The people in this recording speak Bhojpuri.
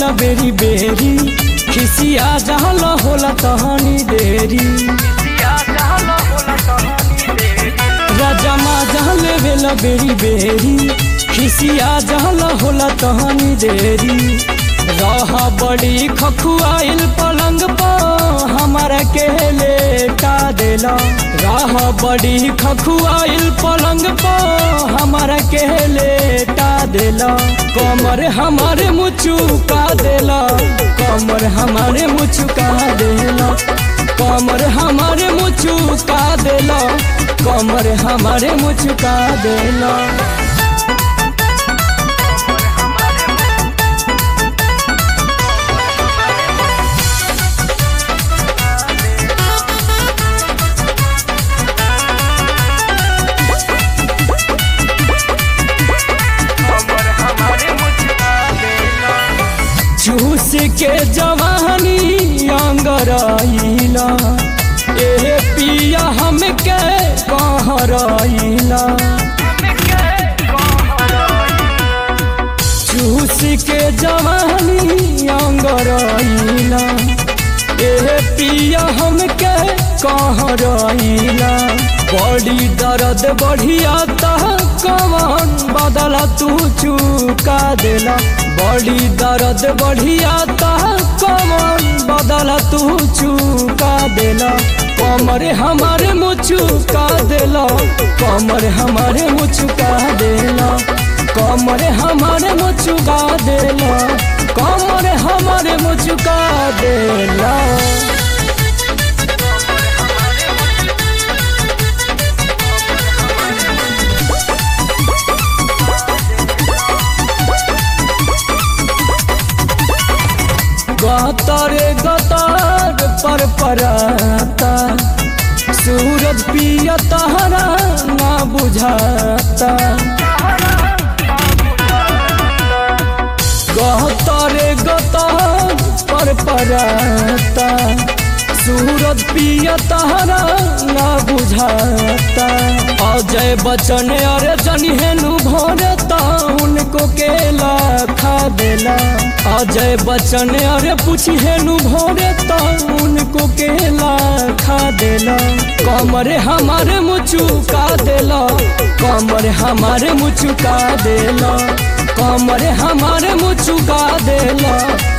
बेरी बेरी खिसिया जहल होला तहनी देरी राजमा जहल भेला बेरी बेरी खिसिया जहल होला तहनी देरी रह बड़ी खखुआइल पलंग पर हमारा के लेटा देला राह बड़ी खखुआइल पलंग पर हमारा के लेटा देला कमर हमारे मुचुका देला कमर हमारे मुचुका देला कमर हमारे मुचुका देला कमर हमारे मुचुका देला चूस के जवानी अंगराइला ए पिया हमके कहराइला चूस के जवानी अंगराइला ए पिया हमके कहराइला बड़ी दर्द बढ़िया तह कवन बदला तू चुका देला बड़ी दर्द बढ़िया तह कवन बदला तू चुका देला कमर हमारे मुचुका देला कमर हमारे मुचुका देला कमर हमारे मुचुका देला कमर हमारे मुचुका देला गतारे गतार पर पराता सूरज पिया तहरा ना बुझाता गतारे गतार पर पराता सूरज पिया तहरा ना बुझाता अजय बचन अरे जनिहेनु भरता उनको केला खा देला अजय बच्चन अरे पूछेनु भोरे तो उनको केला खा देला कमरे हमारे मुचुका देला कमरे हमारे मुचुका देला कमरे हमारे मुचुका देला